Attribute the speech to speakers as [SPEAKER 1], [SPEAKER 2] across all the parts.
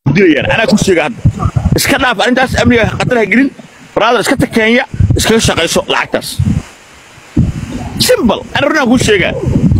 [SPEAKER 1] dilayaan anaa ku sheega hadda iska dhaaf arrintaas amniga khatar ha gelin brother iska tag kenya iskaga shaqayso lacagtaas simple ana runaan kuu sheegaa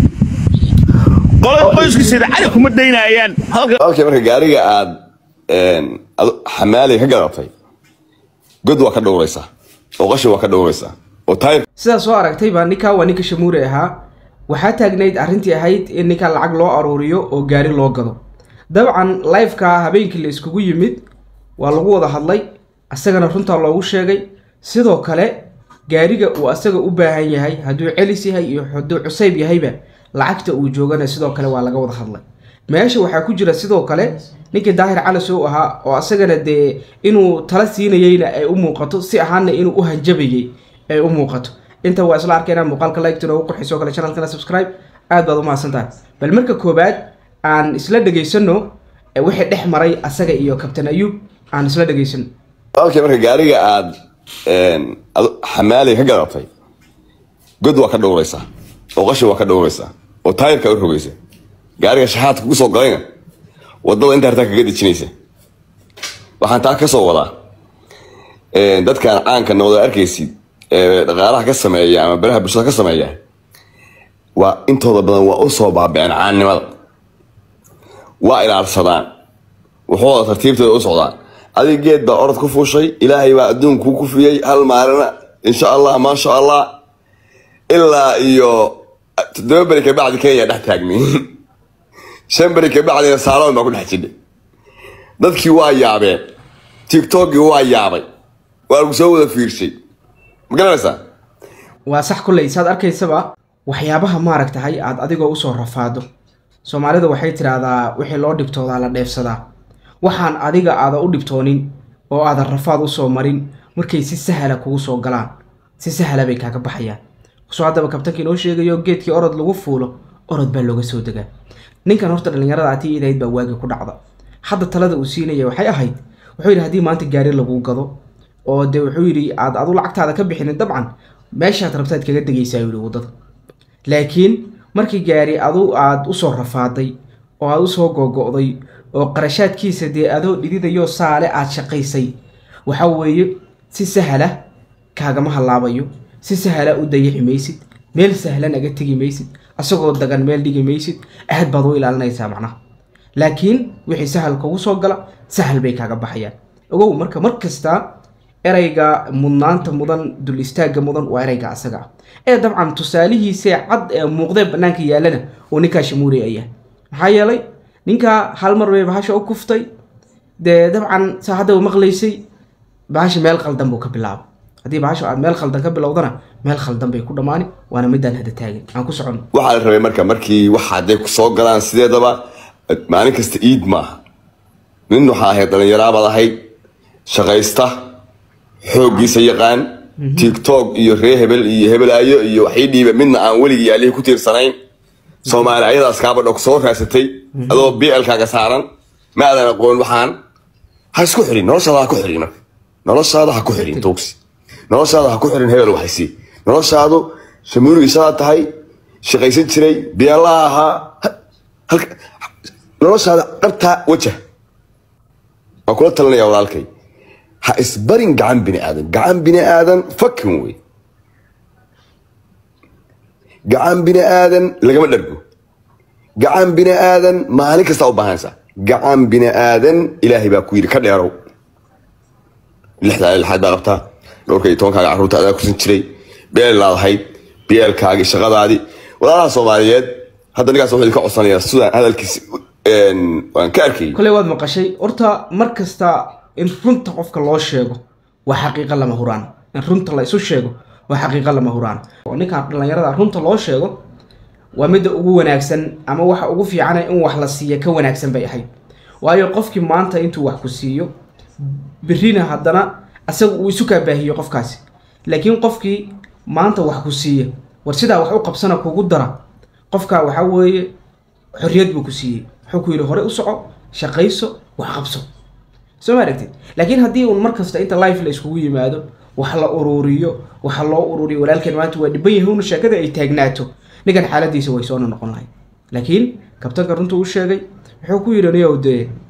[SPEAKER 1] qolada qoyskiisada cali kuma daynayaan halka
[SPEAKER 2] okay marka gaariga aad xamaaliga ka gadatay god waa ka dhowraysaa oo qashin waa ka dhowraysaa oo taayir
[SPEAKER 3] sidaas soo aragtay baa ninkaa waa ninka shamuure ahaa waxaa taagnayd arrintii ahayd in ninkaa lacag loo aruuriyo oo gaari loo gado dabcan liveka habeenkii la iskugu yimid waa lagu wada hadlay asagana runtaa loogu sheegay sidoo kale gaariga uu asaga u baahan yahay hadduu celis yahay iyo hadduu cusayb yahayba lacagta uu joogana sidoo kale waa laga wada hadlay meesha waxaa ku jira sidoo kale ninkii daahir calis uu ahaa oo asagana dee inuu tala siinayeyna ay u muuqato si ahaana inuu u hanjabayay ay u muuqato inta waa isla arkayna muuqaalka like noogu qurxiso kale channelkana subscribe aad baad u mahadsantahay bal marka koobaad aan isla dhegaysano wixii dhex maray asaga iyo kabtan ayuub aan isla dhegaysano
[SPEAKER 2] okay marka gaariga aad xamaaliga ka gadatay god waa ka dhowraysaa oo qashin waa ka dhowraysaa oo taayirka u rogaysa gaariga shaxaadka kugu soo galayna wadada inta hartaa kaga dejinaysa waxaan taa kasoo wadaa dadkan caanka noqda arkaysid ee dhaqaalaha ka sameeya ama baraha bulshada ka sameeya waa intooda badan waa usoo baabiceen caannimada waa ilaalsadaan wuxuuda tartiibtooda u socdaan adig geed baa orod ku fuushay ilaahay baa adduun kuu kufiyey hal maalina insha allah maasha allah ilaa iyo toddoba beri kabacdi kenya dhex taagni shan beri kabacdina saaloon baa ku dhex jidhay dadkii waa yaabeen tiktokii waa yaabay waa lagu soo wada fiirshay ma garanaysaa
[SPEAKER 3] waa sax kulley saad arkaysaba waxyaabaha maaragtahay aad adigoo usoo rafaado soomaalida waxay tidhaahdaa wixii loo dhibtoodaa la dheefsadaa waxaan adiga aada u dhibtoonin oo aadan rafaad usoo marin markay si sahla kugu soo galaan si sahla bay kaaga baxayaan kusoo haddaba kabtankii inoo sheegayo geedkii orod lagu fuulo orod baa looga soo degaa ninkan horta dhallinyarada atii idahayd baa waagi ku dhacda hadda talada uu siinaya waxay ahayd wuxuu yidhi haddii maanta gaari lagu gado oo dee wuxuu yidhi aad adu lacagtaada ka bixinin dabcan meeshaad rabtaad kaga degaysaa yidhi waddada laakiin markii gaari adu aad usoo rafaaday oo aad usoo googo'day oo qarashaadkiisa dee adoo dhididayoo saale aad shaqaysay waxa weeye si sahla kaagama hallaabayo si sahla u dayici maysid meel sahlan aga tegi maysid asagoo dagan meel dhigi maysid aad baad u ilaalinaysaa macnaha laakiin wixii sahal kugu soo gala sahal bay kaaga baxayaan ogow marka mar kasta erayga mudnaanta mudan dul istaagga mudan waa erayga asaga ah ee dabcan tusaalihiisee cad ee muuqdee bannaanka yaallana oo ninkaa shamuuri ayaa maxaa yeelay ninkaa hal mar bay bahasha u kuftay dee dabcan saa hadda maqlaysay bahasha meel qaldan buu ka bilaaba haddii bahasha aad meel khaldan ka bilowdana meel khaldan bay ku dhammaani waana midaan hada taagin aan ku socono
[SPEAKER 2] waxaa la rabay marka markii waxa hadday soo galaan sideedaba maalin kasta iid maaha nin waxaa ahayd dhallinyaraabaad ahayd shaqaysta xooggiisa yaqaan tiktok iyo ree hebel iyo hebelaayo iyo waxii dhiiba midna aan weligii yaalihii ku tiirsanayn soomaali ayadaas kaabadho ku soo raasatay adoo blkaaga saaran ma aadan aqoon waxaan ha isku xirin noloshaada ha ku xirin marka noloshaada ha ku xirin tuugsi noloshaada ha ku xirin hebel waxaysi noloshaadu shamuurigii shadaa tahay shaqaysan jiray beelaha ahaa halka noloshaada dhabtaa wajah waan kula talinaya walaalkay ha isbarin gacan bini aadan gacan bini aadan fakin wey gacan bini aadan lagama dhargo gacan bini aadan maalin kastaa u baahanaysaa gacan bini aadan ilaahay baa ku yidhi ka dheerow lixdaa lixaad baa qabtaa dhowrka iyo tobankaaga carruurta adaa kursan jiray beel laadahayd beelkaagii shaqadaadii walaalaha soomaaliyeed hadda ninkaas wuxuu idinka codsanayaa sidaan hadalkiisi waan ka arkayay
[SPEAKER 3] koley waad maqashay horta mar kasta in runta qofka loo sheego waa xaqiiqo lama huraan in runta la isu sheego waa xaqiiqo lama huraan oo ninkan dhallinyarada runta loo sheego waa midda ugu wanaagsan ama waxa ugu fiicana in wax la siiya ka wanaagsan bay ahayd waayo qofkii maanta intuu wax ku siiyo birina haddana asaga uu isu kaa baahiyo qofkaasi laakiin qofkii maanta wax ku siiya war sidaa wax u qabsana kugu dara qofkaa waxaa weeye xorriyad buu ku siiyey wuxuu ku yidhi hore u soco shaqayso wax qabso soo ma aragtid laakiin haddii uun mar kasta inta life la iskugu yimaado wax la ururiyo waxa loo ururiyo walaalkeen maanta waa dhiban yahay una sheekada ay taagnaato ninkan xaaladiisa way soo noqon lahay laakiin kabtanka runta u sheegay wuxuu ku yidhi niyow dee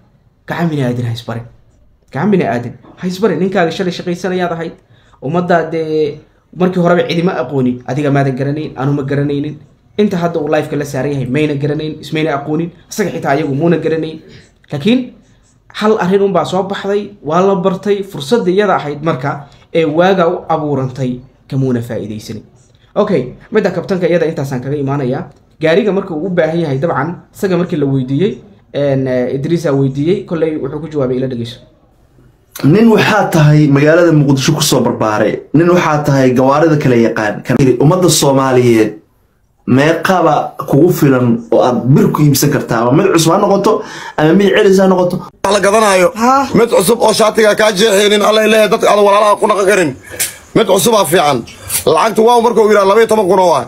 [SPEAKER 3] gacan bini aadin ha isbarin gacan bini aadin ha isbarin ninkaaga shalay shaqaysanayaad ahayd ummadda dee markii horeba cidima aqoonin adiga maadan garanayn anuma garanaynin inta hadda uu lifeka la saaran yahay mayna garanayn ismayna aqoonin isaga xitaa ayagu muuna garanayn laakiin hal arrin unbaa soo baxday waa la bartay fursadda iyada ahayd marka ee waaga u abuurantay kamuuna faa'iidaysanin okay midda kabtanka iyada intaasaan kaga imaanayaa gaariga marka uu u baahan yahay dabcan isaga markii la weydiiyey idriisa weydiiyey kolley wuxuu ku jawaabay ila dhegeyso
[SPEAKER 4] nin waxaa tahay magaalada muqdisho kusoo barbaaray nin waxaa tahay gawaarida kala yaqaan ummadda soomaaliyeed meeqaba kugu filan oo aad bir ku iibsan kartaa ama mid cusub ha noqoto ama mid celis ha noqoto
[SPEAKER 2] wax la gadanayo mid cusub oo shaatiga kaa jeexaynin alla leeyahay dadka aan walaalaha ku naqan karin mid cusubaa fiican lacagtu waa markuu yidhaha laba iyo toban kun oo ah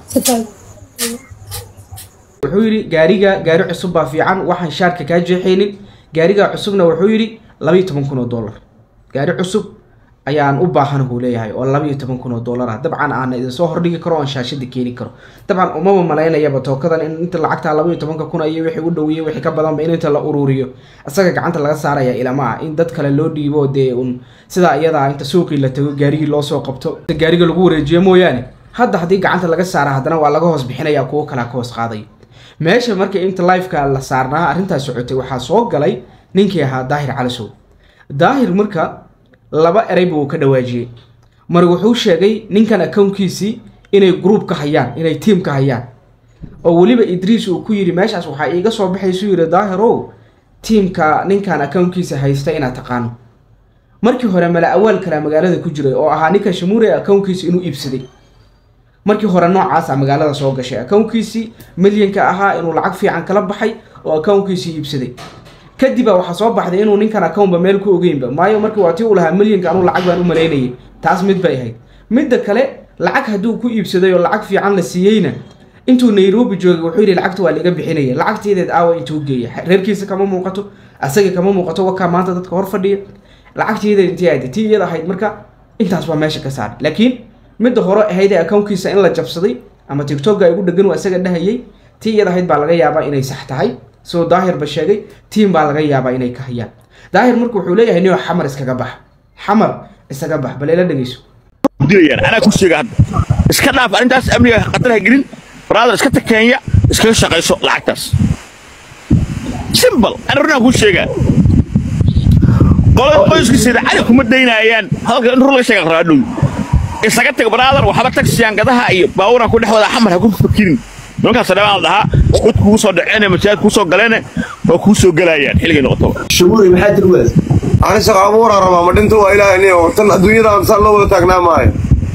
[SPEAKER 3] wuxuu yidhi gaariga gaari cusub baa fiican waxaan shaarka kaa jeexaynin gaariga cusubna wuxuu yidhi labaiyo toban kun oo dollar gaari cusub ayaan u baahan buu leeyahay oo labaiyo toban kun oo dollar ah dabcan aan idinsoo hordhigi karo oon shaashada keeni karo dabcan umama malaynayaba tookadan in inta lacagta labaiyo tobanka kun iyo wixii u dhoweeyey wixii ka badanba in inta la ururiyo isaga gacanta laga saaraya ilama ah in dad kale loo dhiibo dee un sidaa iyadaa inta suuqii la tago gaarigii loo soo qabto gaariga lagu wareejiyo mooyaane hadda haddii gacanta laga saara haddana waa laga hoos bixinaya kuwo kalea ka hoos qaadayo meesha marka inta lifeka la saarnaa arrintaas socotay waxaa soo galay ninkii ahaa daahir calisow daahir marka laba erey buu ka dhawaajiyey mar wuxuu sheegay ninkan akownkiisii inay group ka hayaan inay tiam ka hayaan oo weliba idriis uu ku yidhi meeshaas waxaa iiga soo baxaysuu yidhi daahirow tiamka ninkan akownkiisa haysta inaad taqaano markii hore mala awaal kalea magaalada ku jiray oo ahaa ninka shamuure akownkiisa inuu iibsaday markii hore noocaasa magaalada soo gashay akownkiisii milyanka ahaa inuu lacag fiican kala baxay oo akownkiisii iibsaday kadibba waxaa soo baxday inuu ninkan akownba meel ku ogeynba maayo markii waa tii uu lahaa milyanka anuu lacag baan u malaynayay taas mid bay ahayd midda kale lacag hadduu ku iibsaday oo lacag fiican la siiyeyna intuu nairobi joogay wuxuu yidhi lacagta waa liga bixinaya lacagteedeed aawa intuu geeya reerkiisa kama muuqato asaga kama muuqato wakaa maanta dadka hor fadhiya lacagteedeed intii ahayd tii iyada ahayd marka intaas waa meesha ka saaray laakiin midda hore ahayd ee akownkiisa in la jabsaday ama tictokga ay ugu dhegan waa isaga dhahayay tii iyada ahayd baa laga yaabaa inay sax tahay sidoo daahirba sheegay tiim baa laga yaabaa inay ka hayaan daahir marka wuxuu leeyahay niyo xamar iskaga bax xamar isaga bax bal ila dhegeyso
[SPEAKER 1] dilayaan anaa ku sheega hadda iska dhaaf arrintaas amniga khatar ha gelin brother iska tag kenya iskaga shaqayso lacagtaas simple ana runaan kuu sheegaa qolada qoyskiisida cali kuma daynayaan hadalka in rur laga sheega raadhow isaga tag brother waxba tagsiyangadaha iyo baawuran ku dhex wada xamar ha ku fakirin nimankaas dhabaan la dhahaa cod kugu soo dhaceene masaajid kuu soo galeene waa kuu soo gelayaan xilligay noqotaba
[SPEAKER 4] shabuuri maxaa tiri waas
[SPEAKER 2] ani shaqa abuuraan rabaa ma dhinto waa ilaahay niyo tan adduunyada amsaan loo wada taagnaa maayo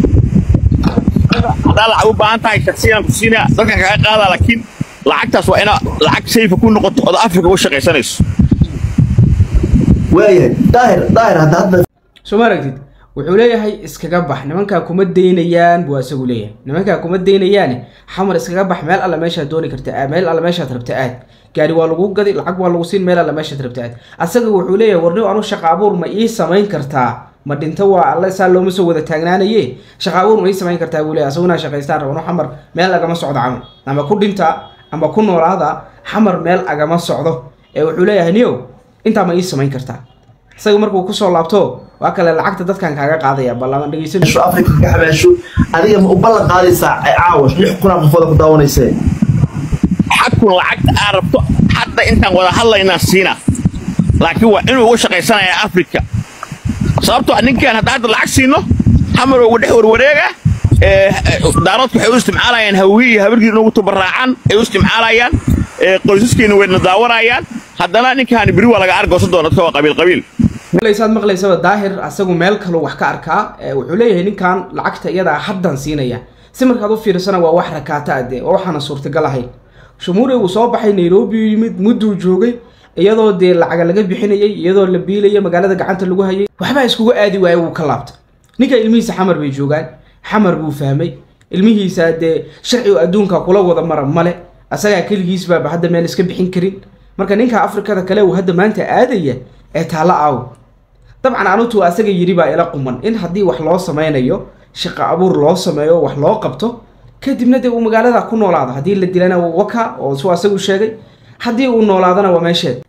[SPEAKER 1] haddaa lacag u baahan tahay shaksiyan ku siinaa dadkan kaga qaadaa laakiin lacagtaas waa inaa lacag sayfa ku noqoto ood afrika u shaqaysanayso
[SPEAKER 4] waayahay daahir daahir hadda hadda
[SPEAKER 3] soo ma aragtid wuxuu leeyahay iskaga bax nimankaa kuma daynayaan buu isagu leeyahay nimankaa kuma daynayaane xamar iskaga bax meel alle meeshaad dooni karta aad meel alle meeshaad rabta aad gaari waa lagu gadi lacag waa lagu siin meel alle meeshaad rabta aad asaga wuxuu leeyahay warniw anu shaqa abuur ma ii samayn kartaa ma dhinto waa alle saa looma soo wada taagnaanaye shaqa abuur ma ii samayn kartaa buu leeyahay asaguna shaqaystaan rabano xamar meel agama socdo camal ama ku dhinta ama ku noolaada xamar meel agama socdo ee wuxuu leeyahay niyow intaa ma ii samayn kartaa isaga markuu kusoo laabto waa kale lacagta dadkan kaaga qaadaya ballaman dhegeysan
[SPEAKER 4] meeshu afrika ka xabaasho adiga ma u ballan qaadaysaa caawa lix kunaa qofooda ku daawanaysee
[SPEAKER 1] xagkun lacagta aad rabto hadda intaan wada hadlaynaa siina laakiin waa inuu uga shaqaysanayaa afrika sababtoo ah ninkan hadda hadda lacag siino xamar ugu dhex warwareega daaroodku waxay u isticmaalayaan hawii iyo habarkii inugu tubaraacaan ay u isticmaalayaan qoysaskeena wayna daawanayaan haddana ninkan beri waa laga argoosan doona dadka waa qabiil qabiil
[SPEAKER 3] maqlaysaad maqlaysaba daahir asagu meel kaluu wax ka arkaa ee wuxuu leeyahay ninkan lacagta iyadaa haddan siinaya si markaad u fiirsana waa wax rakaata ade oo waxaana suurtagal ahayn shumuure uu soo baxay nairobi yimid mudduu joogay iyadoo dee lacaga laga bixinayay iyadoo la biilayay magaalada gacanta lagu hayay waxbaa iskugu aadi waaye wuu ka laabtay ninka ilmihiisa xamar bay joogaan xamar buu fahmay ilmihiisa dee sharcigu adduunka kula wada mara male asagaa keligiis baaba hadda meel iska bixin karin marka ninka afrikada kale uu hadda maanta aadaya ee taalo aaw dabcan anutu asaga yidhi baa ila quman in haddii wax loo sameynayo shaqo abuur loo sameeyo wax loo qabto kadibna dee uu magaalada ku noolaado haddii la dilana waka oo suu asagu sheegay haddii uu noolaadana waa meesheed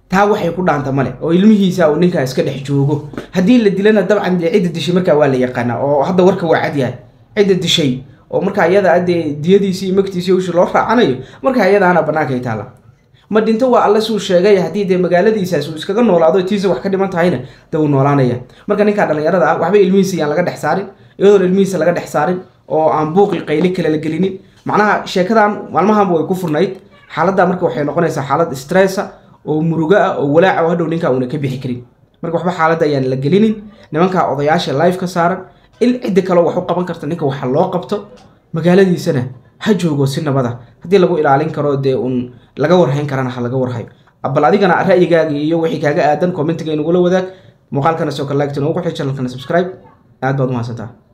[SPEAKER 3] taa waxay ku dhaanta male oo ilmihiisa uu ninkaa iska dhex joogo haddii la dilana dabcan dee cidda dishay markaa waa la yaqaanaa oo hadda warka waa cad yahay cidda dishay oo markaa iyada dee diyadiisii magtiisii ushi loo raacanayo markaa iyadaana banaanka ay taalla ma dhinto waa alle suu sheegay haddii dee magaaladiisaas uu iskaga noolaado tiisa wax ka dhiman tahayna dee uu noolaanaya marka ninkaa dhallinyarada ah waxba ilmihiisa yaan laga dhex saarin iyadoon ilmihiisa laga dhex saarin oo aan buuqi qayli kale la gelinin macnaha sheekadan maalmahanba way ku furnayd xaaladda marka waxay noqonaysaa xaalad stressa oo murugo ah oo walaaca oo hadhow ninkaa uuna ka bixi karin marka waxba xaaladda ayaan la gelinin nimankaa odayaasha live ka saaran il cidda kaleo wax u qaban karta ninka waxa loo qabto magaaladiisana ha joogo si nabada haddii lagu ilaalin karo dee uun laga warhayn karana ha laga warhayo bal adigana ra'yigaaga iyo wixii kaaga aadan commentiga inagula wadaag muuqaalkana soo kale like noogu xi channelkana subscribe aad baad umahadsantaa